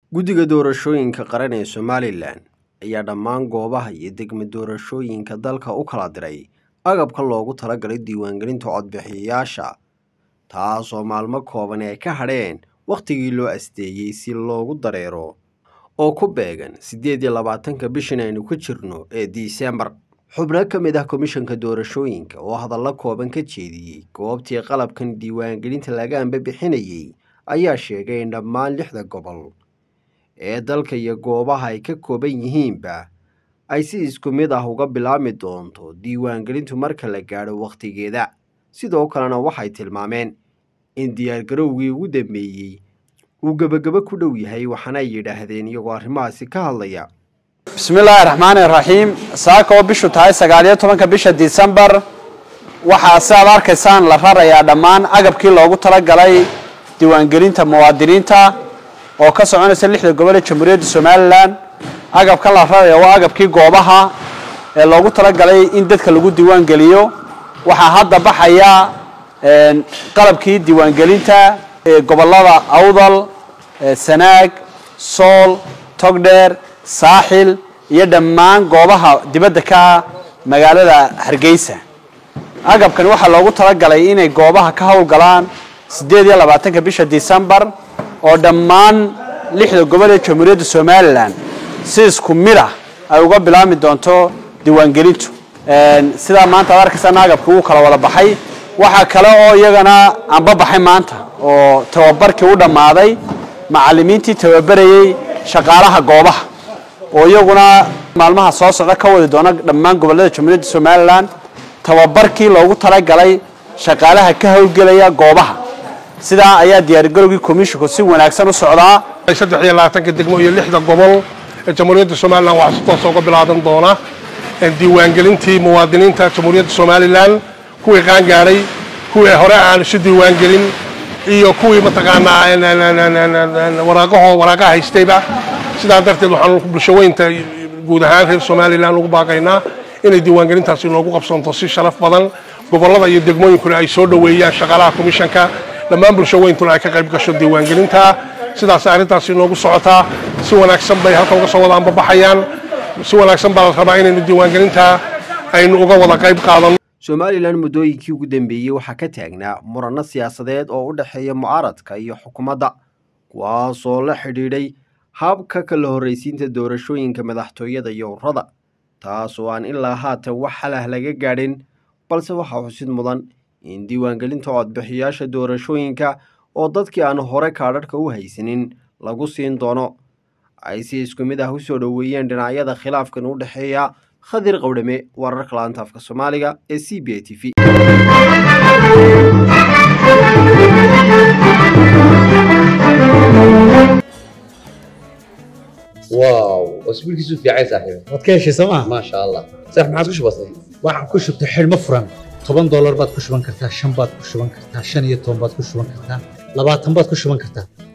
guddiga doorashooyinka qaran ee somalilan ayaa dhammaan goobaha iyo degmo doorashooyinka dalka u kala diray agabka loogu talagalay diiwaangelinta codbixiyayaasha taasoo maalmo kooban ay ka hadheen wakhtigii loo asteeyey si loogu dareero oo ku beegan siddeed iyo labaatanka bishan aynu ku jirno ee disembar xubno ka mid ah komishanka doorashooyinka oo hadallo kooban ka jeediyey goobtii qalabkan diiwaangelinta laga ambabixinayey ayaa sheegay in dhammaan lixda gobol ee dalka iyo goobaha ay ka kooban yihiinba ay si isku mid ah uga bilaabmi doonto diiwaangelintu marka la gaadho wakhtigeeda sidoo kalena waxay tilmaameen in diyaargarowgii ugu dambeeyey uu gebagabo ku dhow yahay waxaana ay yidhaahdeen iyagoo arrimahaasi ka hadlaya bismillaahi raxmaani raxiim saaka oo bishu tahay sagaaliyo tobanka bisha disembar waxaa si aad arkaysaan la rarayaa dhammaan agabkii loogu talagalay diiwaangelinta muwaadiniinta oo ka soconaysa lixda gobol ee jamhuuriyadda somalilan agabkan la raraya waa agabkii goobaha ee loogu talagalay in dadka lagu diiwaangeliyo waxaa hadda baxaya qalabkii diiwaangelinta ee gobolada awdal sanaag sool togdheer saaxil iyo dhammaan goobaha dibadda ka ah magaalada hargeysa agabkan waxaa loogu talagalay inay goobaha ka howlgalaan siddeed iyo labaatanka bisha disembar oo dhammaan lixda gobol ee jamhuuriyadda somalilan si isku mid ah ay uga bilaabmi doonto diiwaangelintu sidaa maanta ad arkaysaan agabkii wuu kala wada baxay waxaa kale oo iyagana anba baxay maanta oo tababarkii u dhammaaday macallimiintii tababarayey shaqaalaha goobaha oo iyaguna maalmaha soo socda ka wadi doona dhammaan gobollada jamhuuriyadda somalilan tababarkii loogu talagalay shaqaalaha ka howlgelaya goobaha sidaa ayaa diyaargarowgii komishinku si wanaagsan u socdaa saddex iyo labaatanka degmo iyo lixda gobol ee jamhuuriyadda somalilan waxaa si toosa uga bilaaban doona diiwaangelintii muwaadiniinta jamhuuriyadda somalilan kuwii qaangaadhay kuwii hore aan isu diiwaangelin iyo kuwii mataqaanaa waraaqahoo waraaqa haystayba sidaa darteed waxaan bulshaweynta guud ahaan reer somalilan ugu baaqaynaa inay diiwaangelintaasi noogu qabsanto si sharaf badan gobollada iyo degmooyinkuna ay soo dhoweeyaan shaqaalaha komishanka dhammaan bulshaweyntuna ay ka qayb gasho diiwaangelinta sidaas arrintaasi noogu socotaa si wanaagsan bay halka uga soo wada anbabaxayaan si wanaagsan baa la rabaa inaynu diiwaangelinta aynu uga wada qayb qaadano somalilan muddooyinkii ugu dambeeyey waxaa ka taagnaa muranno siyaasadeed oo u dhexeeya mucaaradka iyo xukuumadda kuwaasoo la xidhiidhay habka kala horraysiinta doorashooyinka madaxtooyada iyo urrada taas oo aan ilaa haatan wax halah laga gaadhin balse waxaa xusid mudan in diiwaangelinta codbixiyaasha doorashooyinka oo dadkii aan hore kaadharhka u haysanin lagu siin doono ay si isku mid ah u soo dhoweeyeen dhinacyada khilaafkan u dhexeeya khadir qowdhame wararka laanta afka soomaaliga ee c b a t v واو اسبوعك في عايز صاحبي waad ka heshay sooma ما شاء الله صح ما عاد وش بصير waxaan ku shubtay xidhmo furan toban doolar baad ku shuban kartaa shan baad ku shuban kartaa shan iyo toban baad ku shuban kartaa labaatan baad ku shuban kartaa